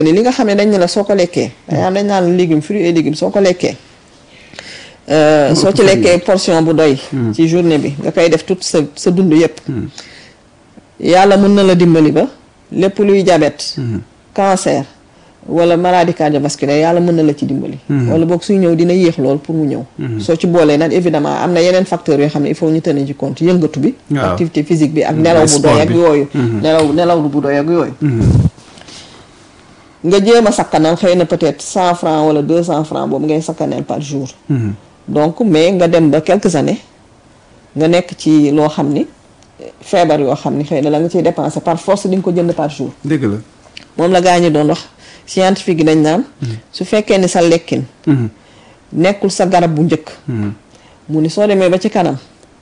ni li nga xam ne dañ ne la soo ko lekkee dañ dañ naan légumes fruits et légumes soo ko lekkee soo ci lekkee portion bu doy ci journée bi nga koy def toute sa sa dund yépp yàlla mën na la dimbali ba lépp luy diabète cancer wala maladie cardiovasculaire yàlla mën na la ci dimbali wala boog suy ñëw dina yéex lool pour mu ñëw soo ci boolee nag évidemment am na yeneen facteurs yoo xam ne il faut ñu tenir ci compte yëngatu bi activité physique bi ak nelaw bu doy ak yooyu nelaw nelaw bu doy ak yooyu nga jéem a sakkanal xëy na peut-être cent francs wala deux cent francs boobu ngay sakkanal par jour donc mais nga dem ba quelques années nga nekk ci loo xam ni feebar yoo xam ni xëy na la nga ciy dépenser par force di nga ko jënd par jour dëgg la moom la gaa ñi doon wax scientifique yi dañ naan su fekkee ni sa lekkin nekkul sa garab bu njëkk mu ni soo demee ba ci kanam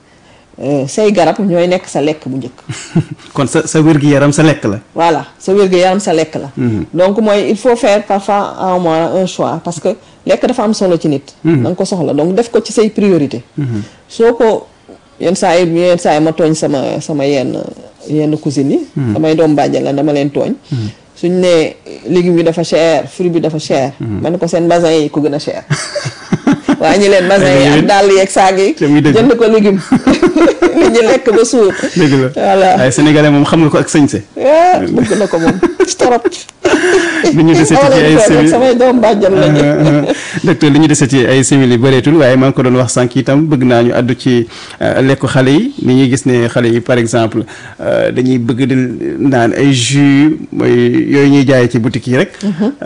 say garab ñooy nekk sa lekk bu njëkk kon sa sa wér-gi-yaram sa lekk la voilà sa wér-gu-yaram sa lekk la donc mooy il faut faire parfois à un moment un choix parce que lekk dafa am solo ci nit da nga ko soxla donc def ko ci say priorité soo ko yenn saa yi yenn saa yi ma tooñ sama sama yenn yenn cousines yi damay doom bàjjan la dama leen tooñ suñ ne légumes yi dafa cher fruit bi dafa cher ma ne ko seen basin yi ko gën a cher waa ñi leen basin yi ak dàll yeeg saag yi jënd ko légume nit ñi lekk ba suur dëgg la voilà waaye sénégalais moom xam nga ko ak sañse bëgg na ko moom torop li ñu dese ci ay simili samay doom bàjjan lañu docteur li ñu dese ci ay simili bëreetul waaye maa ngi ko doon wax sànq itam bëgg naa ñu àddu ci lekku xale yi ni ñuy gis ne xale yi par exemple dañuy bëgg di naan ay jus mooy yooyu ñuy jaayee ci boutique yi rek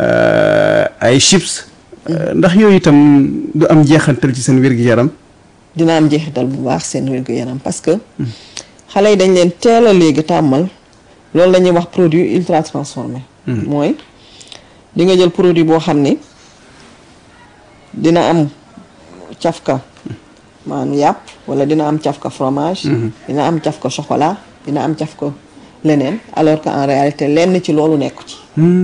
ay chips ndax yooyu itam du am jeexantal ci seen wér-gi-yaram dina am jeexital bu baax seen wér-gu-yaram parce que xale yi dañ leen teel a léegi tàmmal loolu la ñuy wax produit ultra transformé mooy di nga jël produit boo xam ni dina am cafka maanaam yàpp wala dina am cafka fromage dina am cafka chocolat dina am cafka leneen alors que en réalité lenn ci loolu nekku ci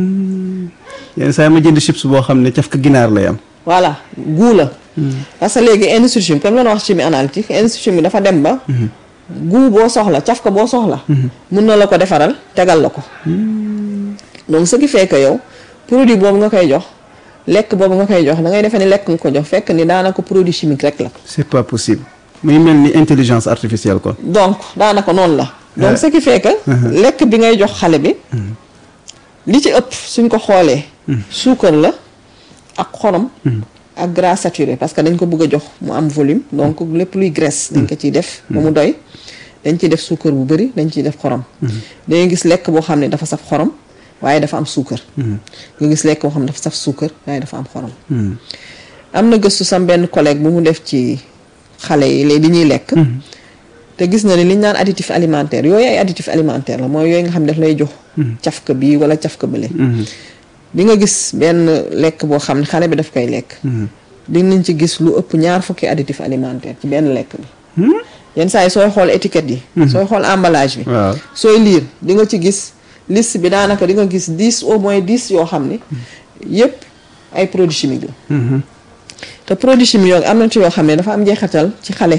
yenn saa yi ma jënd chips boo xam ne cafka ginaar lay am voilà goût la parce que léegi industrie chimique comme la wax chimie analytique industrie chimique dafa dem ba goût boo soxla cafka boo soxla mun na la ko defaral tegal la ko donc ce qui fait que yow produit boobu nga koy jox lekk boobu nga koy jox da ngay defee ni lekk nga ko jox fekk ni daanaka produit chimique rek la c'est pas possible muy mel ni intelligence artificielle kon donc daanaka noonu la donc ce qui fait que lekk bi ngay jox xale bi li ci ëpp suñ ko xoolee suukar la ak xorom ak gras saturé parce que dañ ko bëgg a jox mu am volume donc lépp luy graisse dañ ko ciy def ba mu doy dañ ciy def suukar bu bëri dañ ciy def xorom dangay gis lekk boo xam ne dafa saf xorom waaye dafa am suukar nga gis lekk boo xam ne dafa saf suukar waaye dafa am xorom am na gëstu sam benn collègue bu mu def ci xale yi léegi di ñuy lekk te gis na ni li ñu naan additif alimentaire yooyu ay additif alimentaire la mooy yooyu nga xam ne daf lay jox cafka bii wala cafka bële di nga gis benn lekk boo xam ne xale bi daf koy lekk dinañ ci gis lu ëpp ñaar fukki additif alimentaire ci benn lekk bi yenn saa yi sooy xool étiquette yi sooy xool emballage bi sooy liir di nga ci gis liste bi daanaka di nga gis dix au moins dix yoo xam ni yépp ay produits chimiques la te produits chimiques yooyu am na ci yoo xam ne dafa am jeexatal ci xale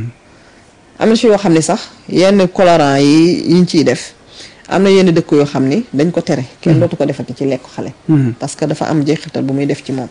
am na ci yoo xam ne sax yenn colorant yi yiñ ciy def am na yenn dëkk yoo xam ni dañ ko tere kenn dootu ko defati ci lekk xale parce que dafa am jeexital bu muy def ci moom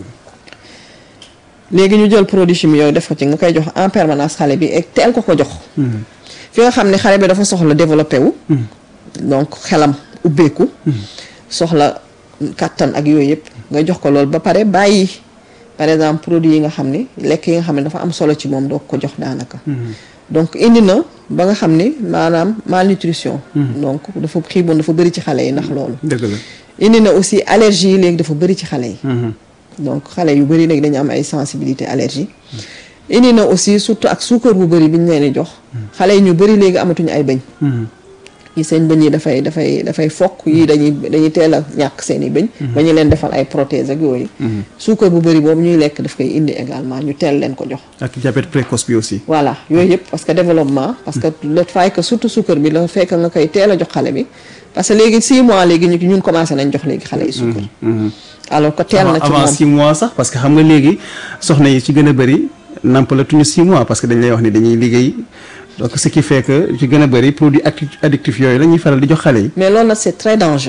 léegi ñu jël produit chimique yooyu def ko ci nga koy jox en permanence xale bi et teel ko ko jox fi nga xam ne xale bi dafa soxla développé wu donc xelam ubbeeku soxla kàttan ak yooyu yëpp nga jox ko loolu ba pare bàyyi par exemple produit yi nga xam ni lekk yi nga xam ne dafa am solo ci moom doo ko jox daanaka donc indi na ba nga xam ni maanaam malnutrition donc dafa xiiboon dafa bëri ci xale yi ndax loolu dëgg la indi na aussi allergie yi léegi dafa bëri ci xale yi donc xale yu bëri léegi dañu am ay sensibilité allergie indi na aussi surtout ak suukar bu bëri bi ñu leen di jox xale yi ñu bëri léegi amatuñu ay bëñ yi seen bëñ yi dafay dafay dafay fokk yi dañuy dañuy teel a ñàkk seen i bëñ ba ñu leen defal ay prothèse ak yooyu suukar bu bëri boobu ñuy lekk daf koy indi également ñu teel leen ko jox ak diabète précoce bi aussi voilà yooyu yëpp parce que développement parce que le fait que surtout suukar bi la fekk nga koy teel a jox xale bi parce que léegi 6 mois léegi ñu ñun commencé nañ jox léegi xale yi suukar alors que teel na ci moom avant 6 mois sax parce que xam nga léegi soxna yi ci gën a bëri nampalatuñu 6 mois parce que dañ lay wax ni dañuy liggéey donc ce qui fait que ci gën a bëri produit addictif yooyu la ñuy faral di jox xale yi mais loolu nag c'est très dangereux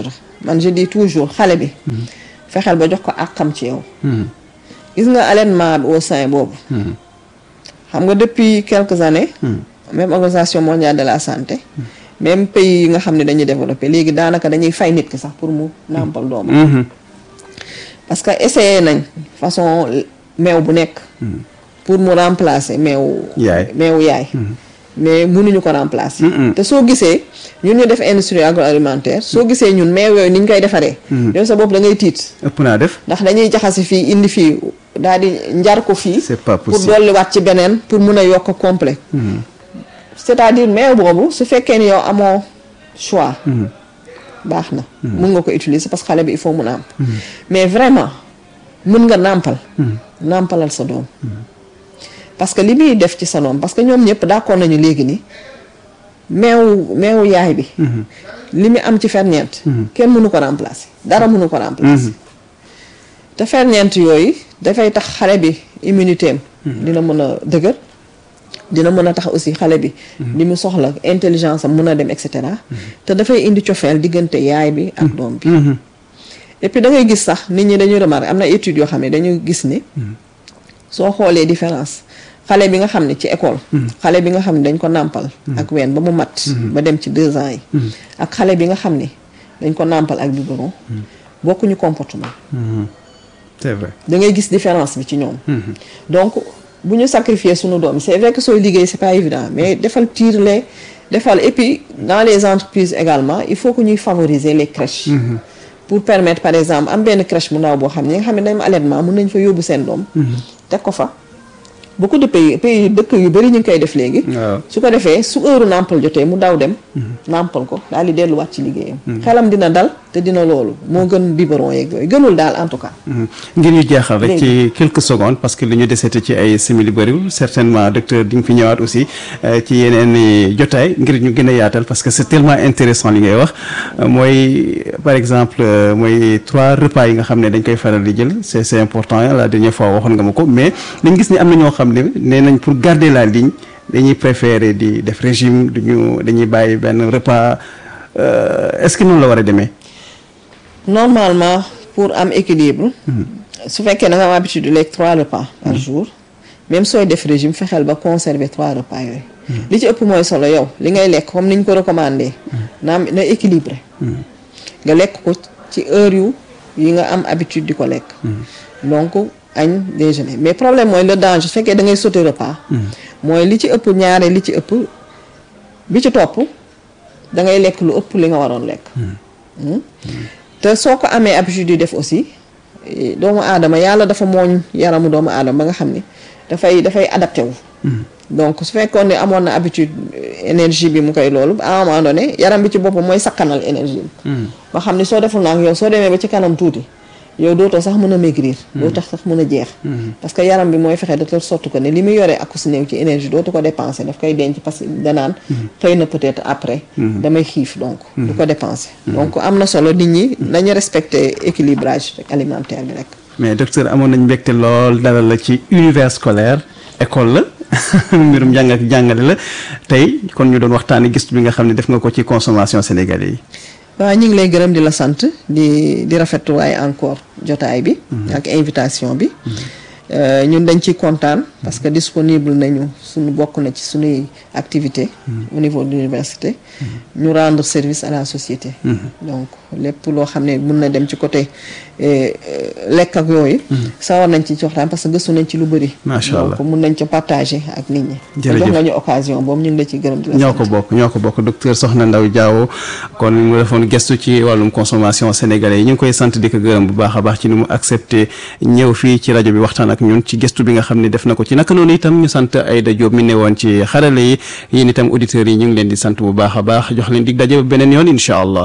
man je dis toujours xale bi fexeel ba jox ko àqam ci yow gis nga allaitement bi au sein boobu xam nga depuis quelques années même organisation mondiale de la santé même pays yi nga xam ne dañuy développé léegi daanaka dañuy fay nit ki sax pour mu nàmpal doomam parce que essayé nañ façon meew bu nekk pour mu remplacer meew Yaay. meewu yaay mais mënuñu ko remplacer te soo gisee ñun ñu def industrie agroalimentaire soo gisee ñun meew yooyu ni ñu koy defaree yow sa bopp da ngay tiit ëpp naa def ndax dañuy jaxase fii indi fii daal di njar ko fii C'est pas pour possible. dolliwaat ci beneen pour mun a yokk complet c'est-à-dire meew boobu su fekkee ni yow amoo choix baax na mun nga ko utiliser parce que xale bi il faut mu nàmp mais vraiment mun nga nàmpal nàmpalal sa doom parce que li muy def ci sa doom parce que ñoom ñëpp d'accord nañu léegi ni meewu meewu yaay bi li mu am ci ferñeent kenn mënu ko remplacer dara mënu ko remplacer te ferñeent yooyu dafay tax xale bi immunité am dina mën a dëgër dina mën a tax aussi xale bi li mu soxla intelligence am mën a dem et cetera te dafay indi cofeel diggante yaay bi ak doom bi et puis da ngay gis sax nit ñi dañuy remarquer am na études yoo xam ne dañuy gis ni soo xoolee différence xale bi nga xam ne ci école xale bi nga xam ne dañ ko nàmpal ak ween ba mu mat ba dem ci deux ans yi ak xale bi nga xam ne dañ ko nàmpal ak biberon bokkuñu comportement c'est vrai da ngay gis différence bi ci ñoom donc bu ñu sacrifier suñu doom c'est vrai que sooy liggéey c'est pas évident mais defal tirer defal et puis dans les entreprises également il faut que ñuy favoriser les crèches pour permettre par exemple am benn crèche bu ndaw boo xam ne ñi nga xam ne dañu am allaitement mën nañ fa yóbbu seen doom teg ko fa beaucoup de pays pays dëkk yu bëri ñu ngi koy def léegi waaw su ko defee su heure nàmpal jotee mu daw dem nàmpal ko daal di delluwaat ci liggéeyam xelam dina dal te dina loolu moo gën biberon yeeg yooyu gënul daal en tout cas ngir ñu jeexal rek ci quelques secondes parce que li ñu desete ci ay simili bëriwul certainement docteur di nga fi ñëwaat aussi euh, ci yeneen i jotaay ngir ñu gën a yaatal parce que c'est tellement intéressant li ngay wax Euh, mooy par exemple euh, mooy trois repas yi nga xam ne dañ koy faral di jël c'est c'est important la dernière fois waxoon nga ma ko mais dañ gis ni am na ñoo xam ne nee nañ pour garder la ligne dañuy préférer di def régime duñu dañuy bàyyi benn repas euh, est-ce que noonu la war a demee normalement pour am équilibre su fekkee da nga am habitude de lekk trois repas par jour même sooy def régime fexeel ba conserver trois repas yooyu li ci ëpp mooy solo yow li ngay lekk comme ni ñu ko recommandé na am na équilibré nga lekk ko ci heure yu yi nga am habitude di ko lekk donc añ déjeuner mais problème mooy le danger su fekkee da ngay sauter repas mooy li ci ëpp ñaare li ci ëpp bi ci topp da ngay lekk lu ëpp li nga waroon lekk te soo ko amee habitude di def aussi eh, doomu aadama yàlla dafa mooñ yaramu doomu aadama ba nga xam ni dafay dafay adapté wu donc su fekkoon ne amoon na habitude eh, énergie bi mu koy loolu à un moment donné yaram bi ci boppam mooy sakkanal énergie bi ba xam ni soo deful naa yow soo demee ba ci kanam tuuti yow dootoo sax mën a maigrir doo tax sax mën a jeex parce que yaram bi mooy fexe de telle sorte que ne li muy yoree ak su néew ci énergie dootu ko dépenser daf koy denc parce que danaan xëy na peut-être après damay xiif donc du ko dépenser donc am na solo nit ñi nañu respecter équilibrage alimentaire bi rek mais docteur amoon nañ mbégte lool dalal la ci univers scolaire école la mbirum jàng ak jàngale la tey kon ñu doon waxtaanee gëstu bi nga xam ne def nga ko ci consommation sénégalais yi. waaw ñu ngi lay gërëm di la sant di di rafetlu waaye encore jotaay bi ak invitation bi Euh, ñun dañ ciy kontaan parce que disponible nañu suñu bokk na ci suñuy activité au niveau de l'université ñu rendre service à la société donc lépp loo xam ne mun na dem ci côté eh, eh, lekk ak yooyu sawar nañ ci waxtaan parce que gëstu nañ ci lu bëri Macha Allah. donc mun nañ ci partager ak nit ñi te Jërëjëf. jox nga ñu occasion boobu ñu ngi la ci gërëm di la ñoo sant. ko bokk ñoo ko bokk docteur Soxna Ndaw Diawo kon mu defoon gëstu ci wàllum consommation sénégalais yi ñu ngi koy sant di ko gërëm bu baax a baax ci ni mu accepté ñëw fii ci rajo bi waxtaan ak ñun ci gëstu bi nga xam ne def na ko ci naka noonu itam ñu sant Aïda Diop mi ne woon ci xarale yi yéen itam auditeurs yi ñu ngi leen di sant bu baax a baax jox leen dig daje ba beneen yoon incha allah.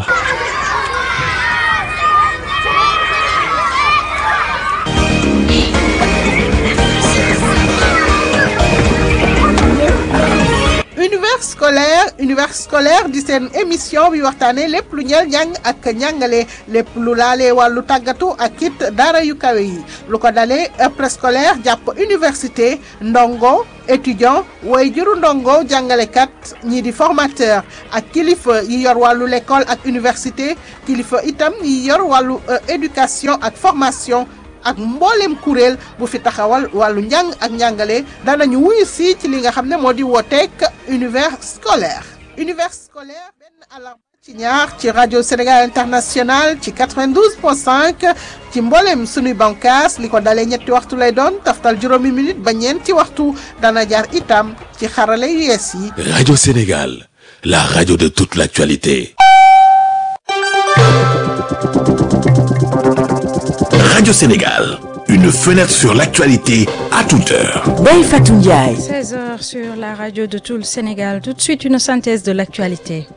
Univers scolaire univers scolaire di seen émission bi waxtaanee lépp lu ñeel njàng ak njàngale lépp lu laalee wàllu tàggatu ak it daara yu kawe yi lu ko dalee préscolaire jàpp université ndongo étudiant way juru ndongo jàngalekat ñii di formateur ak kilifa yi yor wàllu l'école ak université kilifa itam yi yor wàllu éducation ak formation ak mboolem kuréel bu fi taxawal wàllu njàng ak njàngale danañu wuyu si ci li nga xam ne moo di wooteek univers scolaire univers scolaire benn alarme ci ñaar ci rajo Sénégal international ci 92.5 ci mboolem sunuy bànqaas li ko dalee ñetti waxtu lay doon taftal juróomi minute ba ñeenti waxtu dana jaar itam ci xarale yu yees yi. Radio Sénégal, la radio de toute l'actualité. Radio Sénégal, une fenêtre sur l'actualité à toute heure. Bey Fatou Ndiaye. 16h sur la radio de tout le Sénégal. Tout de suite, une synthèse de l'actualité.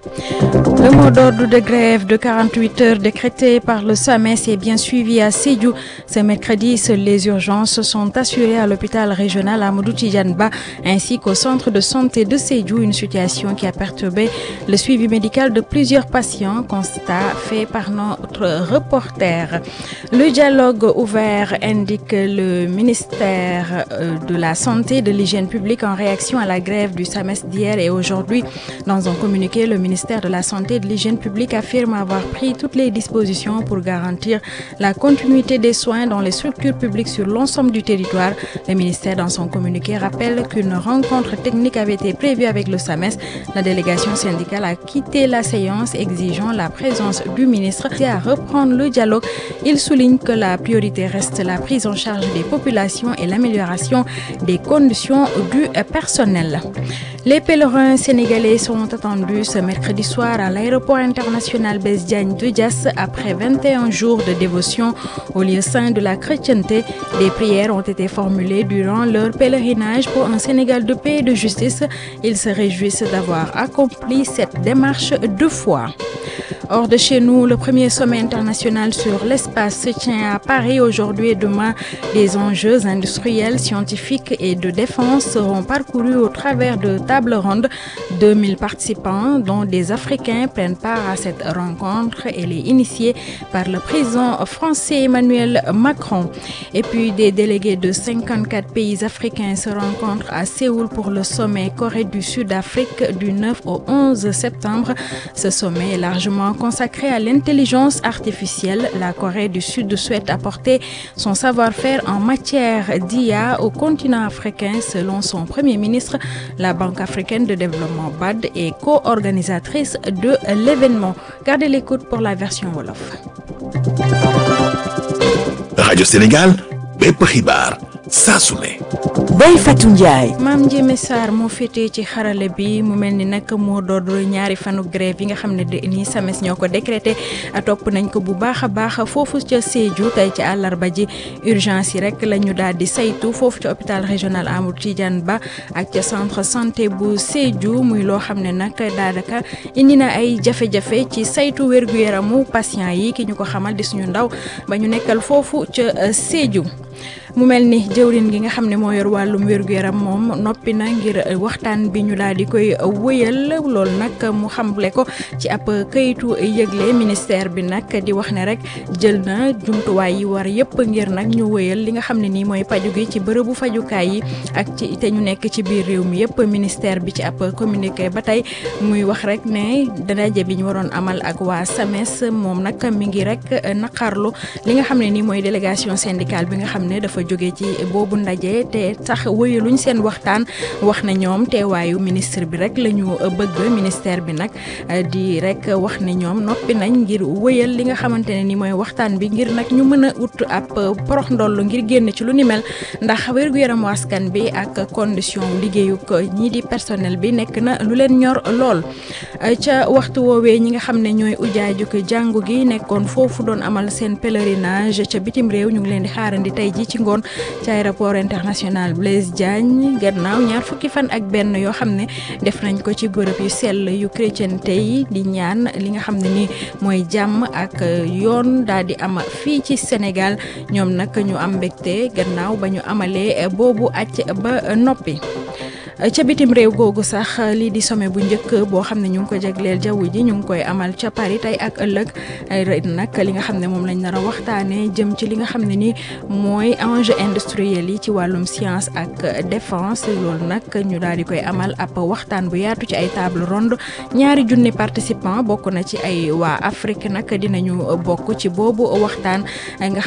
Le mot d'ordre de grève de 48 heures décrété par le SAMES est bien suivi à Sédhiou. Ce mercredi, seules les urgences sont assurées à l'hôpital régional Amadou Tidjanba ainsi qu'au centre de santé de Sédhiou, une situation qui a perturbé le suivi médical de plusieurs patients, constat fait par notre reporter. Le dialogue ouvert indique le ministère de la Santé et de l'Hygiène publique en réaction à la grève du SAMES d'hier et aujourd'hui. Dans un communiqué, le ministère de la Santé et de l'Hygiène publique affirme avoir pris toutes les dispositions pour garantir la continuité des soins dans les structures publiques sur l'ensemble du territoire. Le ministère, dans son communiqué, rappelle qu'une rencontre technique avait été prévue avec le SAMES. La délégation syndicale a quitté la séance exigeant la présence du ministre et à reprendre le dialogue. Il souligne que la priorité reste la prise en charge des populations et l'amélioration des conditions du personnel. Les pèlerins sénégalais sont attendus ce mercredi soir à l'aéroport international Blaise Diagne de Diass après 21 jours de dévotion au lieu saint de la chrétienté. Des prières ont été formulées durant leur pèlerinage pour un Sénégal de paix et de justice. Ils se réjouissent d'avoir accompli cette démarche deux fois. Hors de chez nous, le premier sommet international sur l'espace se tient à Paris aujourd'hui et demain. Des enjeux industriels, scientifiques et de défense seront parcourus au travers de tables rondes. 2000 participants, dont des Africains, prennent part à cette rencontre. Elle est initiée par le président français Emmanuel Macron. Et puis des délégués de 54 pays africains se rencontrent à Séoul pour le sommet Corée du Sud-Afrique du 9 au 11 septembre. Ce sommet est largement consacré à l'intelligence artificielle. La Corée du Sud souhaite apporter son savoir-faire en matière d'IA au continent africain selon son premier ministre. La Banque africaine de développement BAD est co-organisatrice de l'événement. Gardez l'écoute pour la version Wolof. Radio Sénégal, bépp xibaar saa su ne. Bey Fatou Ndiaye. maam Ndiémé Sarr moo féetee ci xarale bi mu mel ni nag moo doon ñaari fanu grève yi nga xam ne de nii SAMES ñoo ko décrété topp nañ ko bu baax a baax foofu ca Sédhiou tey ci àllarba ji urgence yi rek la ñu daal di saytu foofu ca hôpital régional Amadou Tidiane Ba ak ca centre santé bu Sédhiou muy loo xam ne nag daanaka indi na ay jafe-jafe ci saytu wér-gu-yaramu patient yi ki ñu ko xamal di suñu ndaw ba ñu nekkal foofu ca Sédhiou. mu mel ni jëwrin gi nga xam ne moo yor wàllum wér-gu-yaram moom noppi na ngir waxtaan bi ñu daal di koy wëyal loolu nag mu xamle ko ci ab këyitu yëgle ministère bi nag di wax ne rek jël na jumtuwaay yi war yëpp ngir nag ñu wëyal li nga xam ne nii mooy paju gi ci bërëbu fajukaay yi ak ci te ñu nekk ci biir réew mi yëpp ministère bi ci ab communiqué ba tey muy wax rek ne daje bi ñu waroon amal ak waa SAMES moom nag mi ngi rek naqarlu li nga xam ne nii mooy délégation syndicale bi nga xam ne dafa jóge ci boobu ndaje te sax wëyaluñ seen waxtaan wax na ñoom teewaayu ministre bi rek la ñu bëgg ministère bi nag di rek wax ne ñoom noppi nañ ngir wëyal li nga xamante ne ni mooy waxtaan bi ngir nag ñu mën a ut ab porox ndoll ngir génn ci lu ni mel ndax wér-gu-yaramu askan bi ak condition liggéeyu ko ñii di personnel bi nekk na lu leen ñor lool ca waxtu woowee ñi nga xam ne ñooy ujaaju ko jàngu gi nekkoon foofu doon amal seen pèlerinage ca bitim réew ñu ngi leen di xaarandi tey ji ci ngoon ci aéroport international Blaise Diagne gannaaw ñaar fukki fan ak benn yoo xam ne def nañ ko ci bërëb yu sell yu chrétienté yi di ñaan li nga xam ne ni mooy jàmm ak yoon daal di am fii ci Sénégal ñoom nag ñu am mbégte gannaaw ba ñu amalee boobu acc ba noppi ca bitim réew googu sax lii di sommet bu njëkk boo xam ne ñu ngi ko jagleel jaww ji ñu ngi koy amal ca Paris tey ak ëllëg nag li nga xam ne moom lañ nar a waxtaanee jëm ci li nga xam ne ni mooy enjeu industriel yi ci wàllum science ak défense loolu nag ñu daal di koy amal ab waxtaan bu yaatu ci ay table ronde ñaari junni participants bokk na ci ay waa Afrique nag dinañu bokk ci boobu waxtaan nga